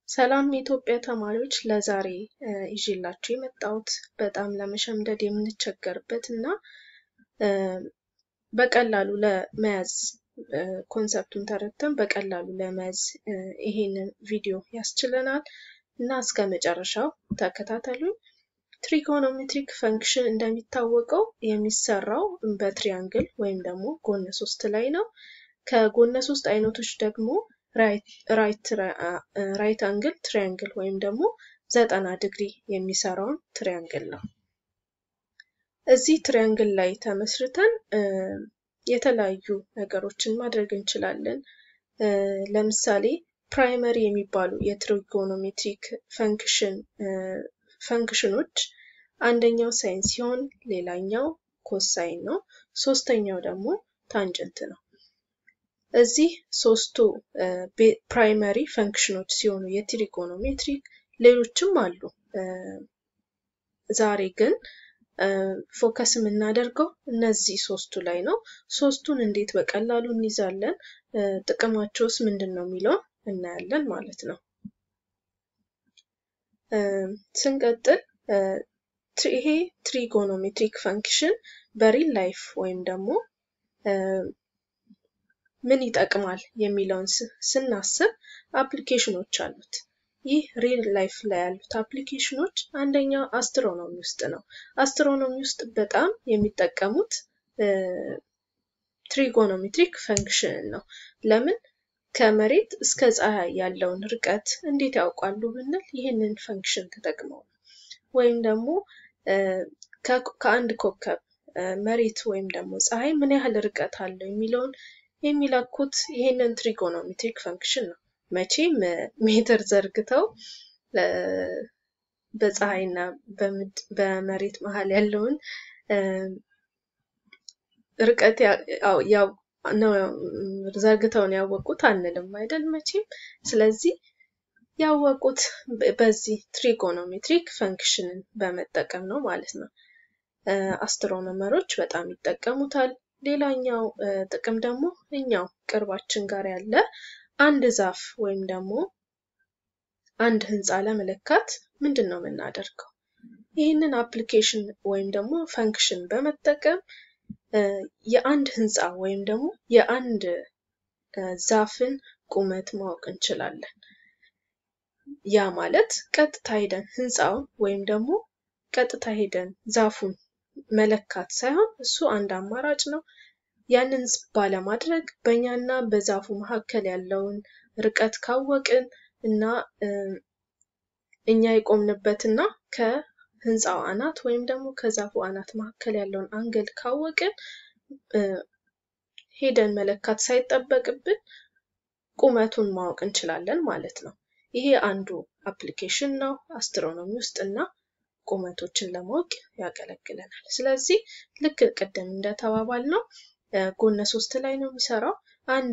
ሰላም የኢትዮጵያ ተማሪዎች ለዛሬ ይዤላችሁ የመጣሁት በጣም ለመሸምደድ የምንቸገርበት እና በቀላሉ ለመያዝ ኮንሰፕቱን ተረድተን በቀላሉ ለመያዝ ይሄንን ቪዲዮ ያስችለናል እና እስከ መጨረሻው ተከታተሉኝ። ትሪጎኖሜትሪክ ፈንክሽን እንደሚታወቀው የሚሰራው በትሪያንግል ወይም ደግሞ ጎነ ሶስት ላይ ነው። ከጎነ ሶስት አይነቶች ደግሞ ራይት አንግል ትሪያንግል ወይም ደግሞ ዘጠና ዲግሪ የሚሰራውን ትሪያንግል ነው። እዚህ ትሪያንግል ላይ ተመስርተን የተለያዩ ነገሮችን ማድረግ እንችላለን። ለምሳሌ ፕራይመሪ የሚባሉ የትሪጎኖሜትሪክ ፈንክሽን ፈንክሽኖች አንደኛው ሳይን ሲሆን ሌላኛው ኮሳይን ነው። ሶስተኛው ደግሞ ታንጀንት ነው። እዚህ ሶስቱ ፕራይመሪ ፈንክሽኖች ሲሆኑ የትሪጎኖሜትሪክ ሌሎችም አሉ። ዛሬ ግን ፎከስ የምናደርገው እነዚህ ሶስቱ ላይ ነው። ሶስቱን እንዴት በቀላሉ እንይዛለን፣ ጥቅማቸውስ ምንድን ነው የሚለውን እናያለን ማለት ነው። ስንቀጥል ይሄ ትሪጎኖሜትሪክ ፈንክሽን በሪል ላይፍ ወይም ደግሞ ምን ይጠቅማል የሚለውን ስናስብ አፕሊኬሽኖች አሉት። ይህ ሪል ላይፍ ላይ ያሉት አፕሊኬሽኖች አንደኛው አስትሮኖሚ ውስጥ ነው። አስትሮኖሚ ውስጥ በጣም የሚጠቀሙት ትሪጎኖሜትሪክ ፈንክሽን ነው። ለምን? ከመሬት እስከ ፀሐይ ያለውን ርቀት እንዴት ያውቃሉ ብንል ይህንን ፈንክሽን ተጠቅመው ነው። ወይም ደግሞ ከአንድ ኮከብ መሬት ወይም ደግሞ ፀሐይ ምን ያህል ርቀት አለው የሚለውን የሚለኩት ይህንን ትሪጎኖሜትሪክ ፈንክሽን ነው። መቼም ሜትር ዘርግተው በፀሐይና በመሬት መሀል ያለውን ርቀት ዘርግተውን ያወቁት አንልም አይደል መቼም። ስለዚህ ያወቁት በዚህ ትሪጎኖሜትሪክ ፈንክሽንን በመጠቀም ነው ማለት ነው። አስትሮኖመሮች በጣም ይጠቀሙታል። ሌላኛው ጥቅም ደግሞ እኛው ቅርባችን ጋር ያለ አንድ ዛፍ ወይም ደግሞ አንድ ህንፃ ለመለካት ምንድን ነው የምናደርገው? ይህንን አፕሊኬሽን ወይም ደግሞ ፈንክሽን በመጠቀም የአንድ ህንፃ ወይም ደግሞ የአንድ ዛፍን ቁመት ማወቅ እንችላለን። ያ ማለት ቀጥታ ሄደን ህንፃውን ወይም ደግሞ ቀጥታ ሄደን ዛፉን መለካት ሳይሆን እሱ አንድ አማራጭ ነው። ያንን ባለማድረግ በእኛና በዛፉ መካከል ያለውን ርቀት ካወቅን እና እኛ የቆምንበትና ከህንፃው አናት ወይም ደግሞ ከዛፉ አናት መካከል ያለውን አንግል ካወቅን ሄደን መለካት ሳይጠበቅብን ቁመቱን ማወቅ እንችላለን ማለት ነው። ይሄ አንዱ አፕሊኬሽን ነው አስትሮኖሚ ውስጥ እና ቁመቶችን ለማወቅ ያገለግለናል። ስለዚህ ልክ ቅድም እንደተባባል ነው ጎነ ሶስት ላይ ነው የሚሰራው። አንድ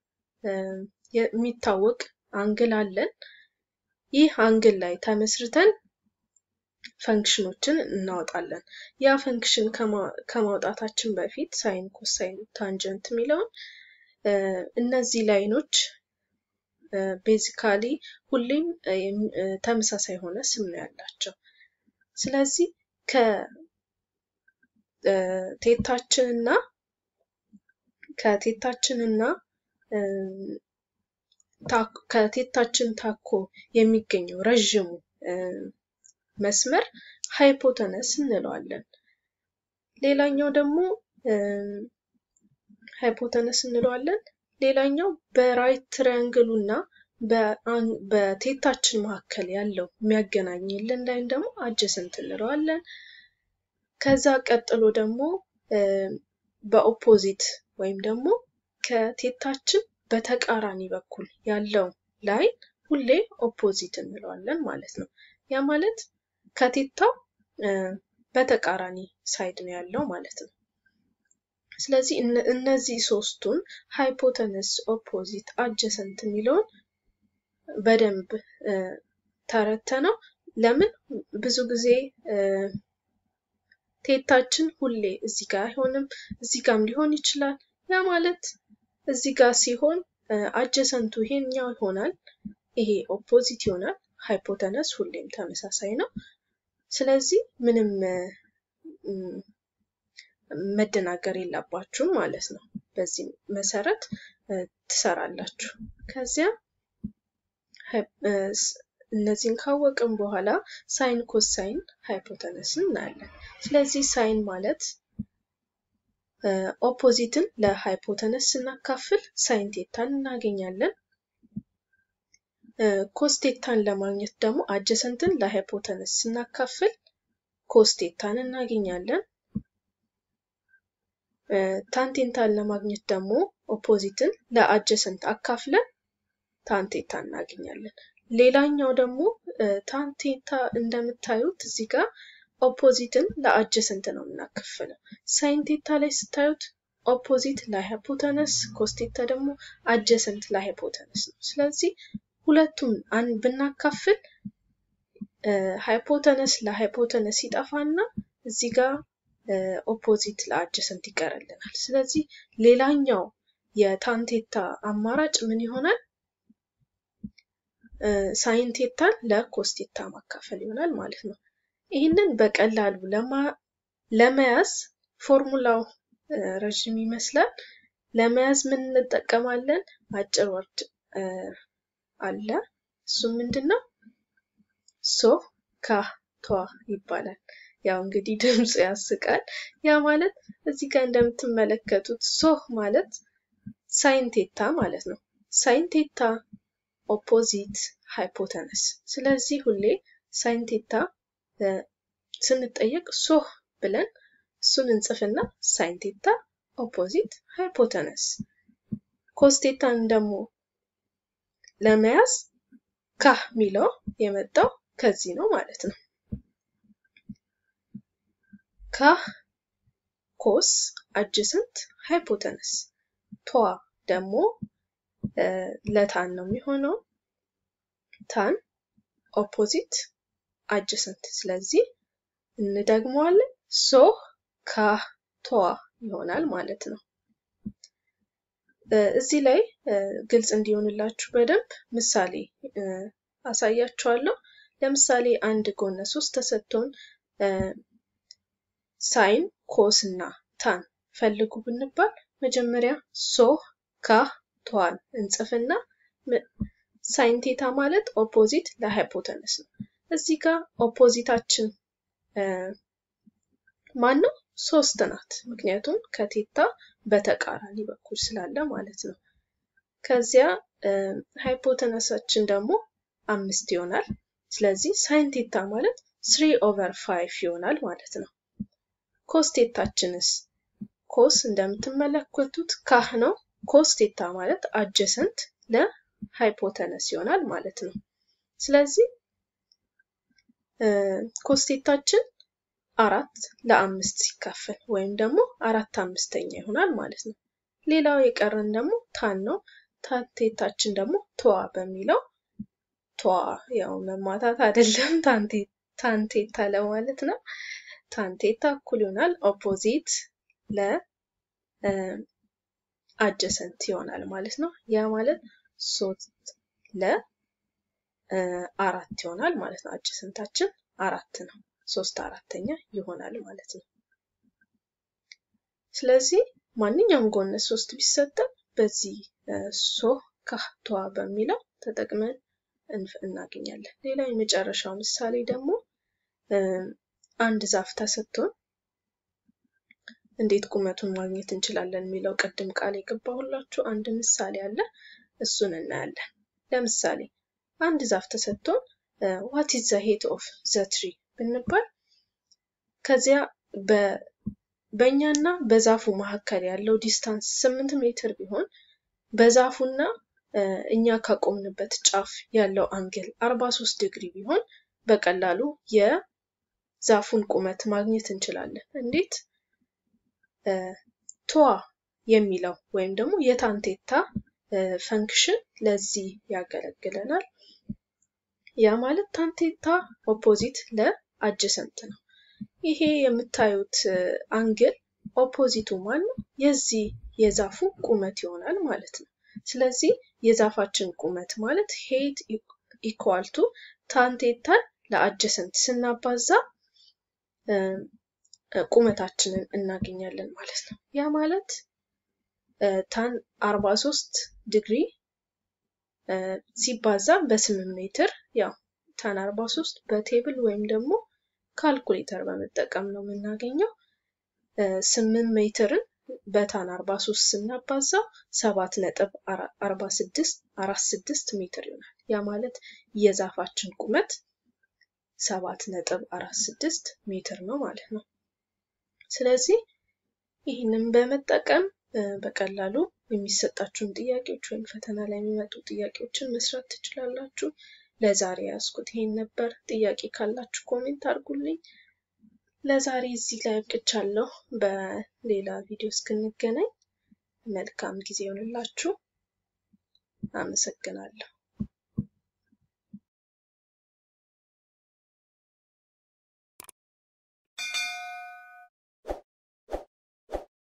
የሚታወቅ አንግል አለን። ይህ አንግል ላይ ተመስርተን ፈንክሽኖችን እናወጣለን። ያ ፈንክሽን ከማውጣታችን በፊት ሳይን፣ ኮሳይን፣ ታንጀንት የሚለውን እነዚህ ላይኖች ቤዚካሊ ሁሌም ተመሳሳይ የሆነ ስም ነው ያላቸው። ስለዚህ ከቴታችንና ከቴታችንና ከቴታችን ታኮ የሚገኘው ረዥሙ መስመር ሃይፖተነስ እንለዋለን። ሌላኛው ደግሞ ሃይፖተነስ እንለዋለን። ሌላኛው በራይት ትሪያንግሉ እና በቴታችን መካከል ያለው የሚያገናኝልን ላይን ደግሞ አጀሰንት እንለዋለን። ከዛ ቀጥሎ ደግሞ በኦፖዚት ወይም ደግሞ ከቴታችን በተቃራኒ በኩል ያለው ላይን ሁሌ ኦፖዚት እንለዋለን ማለት ነው። ያ ማለት ከቴታው በተቃራኒ ሳይድ ነው ያለው ማለት ነው። ስለዚህ እነዚህ ሶስቱን ሃይፖተነስ፣ ኦፖዚት፣ አጀሰንት የሚለውን በደንብ ተረተ ነው። ለምን ብዙ ጊዜ ቴታችን ሁሌ እዚህ ጋር አይሆንም፣ እዚህ ጋርም ሊሆን ይችላል። ያ ማለት እዚህ ጋር ሲሆን አጀሰንቱ ይሄኛው ይሆናል። ይሄ ኦፖዚት ይሆናል። ሃይፖተነስ ሁሌም ተመሳሳይ ነው። ስለዚህ ምንም መደናገር የለባችሁም ማለት ነው። በዚህ መሰረት ትሰራላችሁ። ከዚያ እነዚህን ካወቅን በኋላ ሳይን ኮሳይን ሃይፖተነስን እናያለን። ስለዚህ ሳይን ማለት ኦፖዚትን ለሃይፖተነስ ስናካፍል ሳይን ቴታን እናገኛለን። ኮስቴታን ለማግኘት ደግሞ አጀሰንትን ለሃይፖተነስ ስናካፍል ኮስቴታን እናገኛለን። ታንቴንታን ለማግኘት ደግሞ ኦፖዚትን ለአጀሰንት አካፍለን ታንቴታ እናገኛለን። ሌላኛው ደግሞ ታንቴታ እንደምታዩት እዚህ ጋር ኦፖዚትን ለአጀሰንት ነው የምናካፍለው። ሳይንቴታ ላይ ስታዩት ኦፖዚት ለሃይፖተነስ፣ ኮስቴታ ደግሞ አጀሰንት ለሃይፖተነስ ነው። ስለዚህ ሁለቱም ብናካፍል ሃይፖተነስ ለሃይፖተነስ ይጠፋና እዚህ ጋር ኦፖዚት ለአጀሰንት ይቀርልናል። ስለዚህ ሌላኛው የታንቴታ አማራጭ ምን ይሆናል? ሳይንቴታን ለኮስቴታ ማካፈል ይሆናል ማለት ነው። ይህንን በቀላሉ ለመያዝ ፎርሙላው ረዥም ይመስላል። ለመያዝ ምን እንጠቀማለን? አጭር ወርድ አለ። እሱም ምንድን ነው? ሶ ካ ቷ ይባላል። ያው እንግዲህ ድምፁ ያስቃል። ያ ማለት እዚህ ጋር እንደምትመለከቱት ሶህ ማለት ሳይንቴታ ማለት ነው። ሳይንቴታ ኦፖዚት ሃይፖተነስ። ስለዚህ ሁሌ ሳይንቴታ ስንጠየቅ ሶህ ብለን እሱን እንጽፍና ሳይንቴታ ኦፖዚት ሃይፖተነስ። ኮስቴታን ደግሞ ለመያዝ ካህ የሚለው የመጣው ከዚህ ነው ማለት ነው። ካህ ኮስ አጅሰንት ሃይፖተነስ ቷ ደግሞ ለታን ነው የሚሆነው። ታን ኦፖዚት አጅሰንት። ስለዚህ እንደግመዋለን። ሶህ ካህ ቷ ይሆናል ማለት ነው። እዚህ ላይ ግልጽ እንዲሆንላችሁ በደንብ ምሳሌ አሳያችኋለሁ። ለምሳሌ አንድ ጎነ ሶስት ተሰጥቶን ሳይን ኮስ እና ታን ፈልጉ ብንባል መጀመሪያ ሶህ ካህ ቷን እንጽፍና ሳይን ቴታ ማለት ኦፖዚት ለሃይፖተነስ ነው። እዚህ ጋር ኦፖዚታችን ማን ነው? ሶስት ናት። ምክንያቱም ከቴታ በተቃራኒ በኩል ስላለ ማለት ነው። ከዚያ ሃይፖተነሳችን ደግሞ አምስት ይሆናል። ስለዚህ ሳይን ቴታ ማለት ስሪ ኦቨር ፋይቭ ይሆናል ማለት ነው። ኮስ ቴታችንስ ኮስ እንደምትመለከቱት ካህ ነው። ኮስ ቴታ ማለት አጀሰንት ለሃይፖተነስ ይሆናል ማለት ነው። ስለዚህ ኮስቴታችን አራት ለአምስት ሲካፈል ወይም ደግሞ አራት አምስተኛ ይሆናል ማለት ነው። ሌላው የቀረን ደግሞ ታን ነው። ታንቴታችን ደግሞ ተዋ በሚለው ተዋ ያው መማታት አይደለም ታንቴታ ለማለት ነው። ታንቴታ እኩል ይሆናል ኦፖዚት ለአጀሰንት ይሆናል ማለት ነው። ያ ማለት ሶስት ለአራት ይሆናል ማለት ነው። አጀሰንታችን አራት ነው። ሶስት አራተኛ ይሆናል ማለት ነው። ስለዚህ ማንኛውም ጎነ ሶስት ቢሰጠን በዚህ ሶ ካህቷ በሚለው ተጠቅመን እናገኛለን። ሌላ የመጨረሻው ምሳሌ ደግሞ አንድ ዛፍ ተሰጥቶን እንዴት ቁመቱን ማግኘት እንችላለን የሚለው ቅድም ቃል የገባሁላችሁ አንድ ምሳሌ አለ። እሱን እናያለን። ለምሳሌ አንድ ዛፍ ተሰጥቶን ዋት ኢዝ ዘ ሄት ኦፍ ዘ ትሪ ብንባል ከዚያ በእኛና በዛፉ መካከል ያለው ዲስታንስ ስምንት ሜትር ቢሆን በዛፉና እኛ ካቆምንበት ጫፍ ያለው አንግል አርባ ሶስት ዲግሪ ቢሆን በቀላሉ የዛፉን ቁመት ማግኘት እንችላለን። እንዴት? ቷ የሚለው ወይም ደግሞ የታንቴታ ፈንክሽን ለዚህ ያገለግለናል። ያ ማለት ታንቴታ ኦፖዚት ለአጀሰንት ነው። ይሄ የምታዩት አንግል ኦፖዚቱ ማን ነው? የዚህ የዛፉ ቁመት ይሆናል ማለት ነው። ስለዚህ የዛፋችን ቁመት ማለት ሄት ኢኳል ቱ ታን ቴታን ለአጀሰንት ስናባዛ ቁመታችንን እናገኛለን ማለት ነው። ያ ማለት ታን 43 ዲግሪ ሲባዛ በስምንት ሜትር ያው ታን 43 በቴብል ወይም ደግሞ ካልኩሌተር በመጠቀም ነው የምናገኘው። ስምንት ሜትርን በታን 43 ስናባዛው ሰባት ነጥብ 46 46 ሜትር ይሆናል። ያ ማለት የዛፋችን ቁመት ሰባት ነጥብ 46 ሜትር ነው ማለት ነው። ስለዚህ ይህንን በመጠቀም በቀላሉ የሚሰጣችሁን ጥያቄዎች ወይም ፈተና ላይ የሚመጡ ጥያቄዎችን መስራት ትችላላችሁ። ለዛሬ ያዝኩት ይሄን ነበር። ጥያቄ ካላችሁ ኮሜንት አድርጉልኝ። ለዛሬ እዚህ ላይ አብቅቻለሁ። በሌላ ቪዲዮ እስክንገናኝ መልካም ጊዜ ይሆንላችሁ። አመሰግናለሁ።